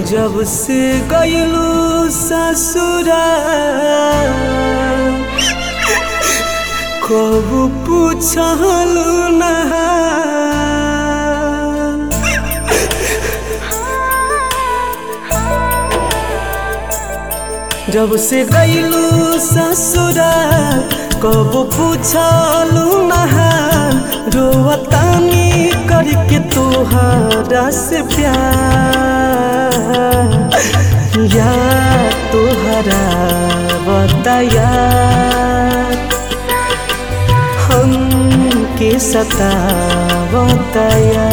जब से गईलू ससुरा कब पूछलू ना जब से गईलू ससुरा कब पूछलू ना रोवतानी करके तोहरा से प्यार या तोहरा बताया हम के सता बताया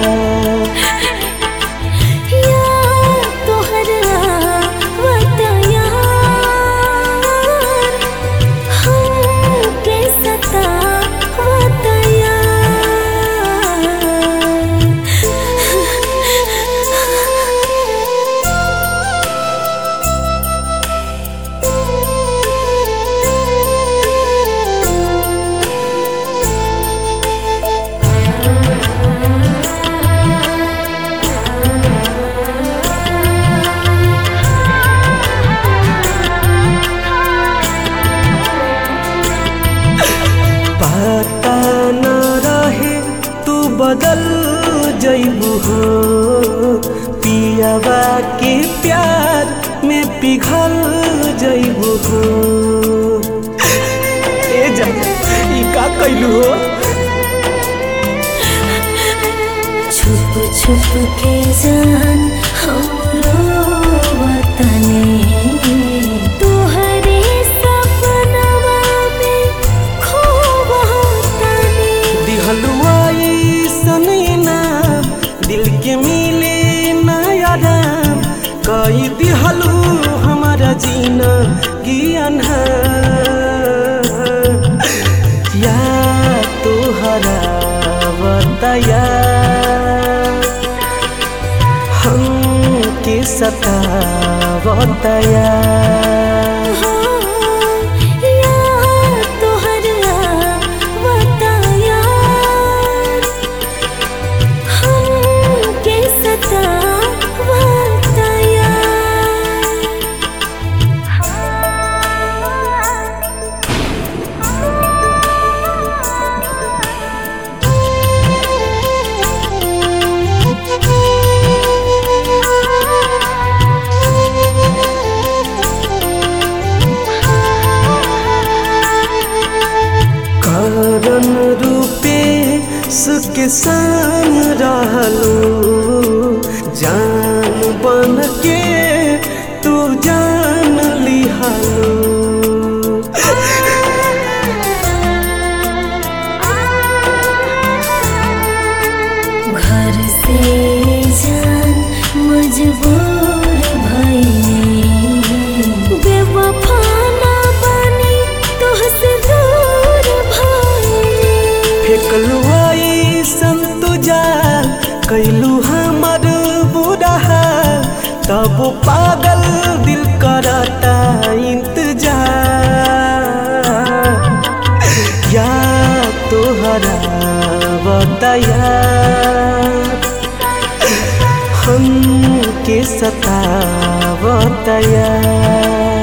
पता न रहे तू बदल जैबू हो पियावा के प्यार में पिघल जैबू हो ए जा ई का कैलू हो छुप छुप के जान हमरो वतने तोहरे सपनवा में खूब होतने दिहलुआई सनैना दिल के मिले नयाराम कई दिहलू हमारा जीना ज्ञान या तोहरा बताया हम के सता बताया हो या तोहरा बताया हम के सता बताया कारण रूपे सुख संग रहलू जान बन के तू जान लिहलू घर से जान मजबूर भइले बेवफा ना बनी तोहसे दूर भइले फेकलू आई संतुजा कैलू हमर बुरा तब पागल दिल करता इंतजार या तोहरा बताया हम के सता बताया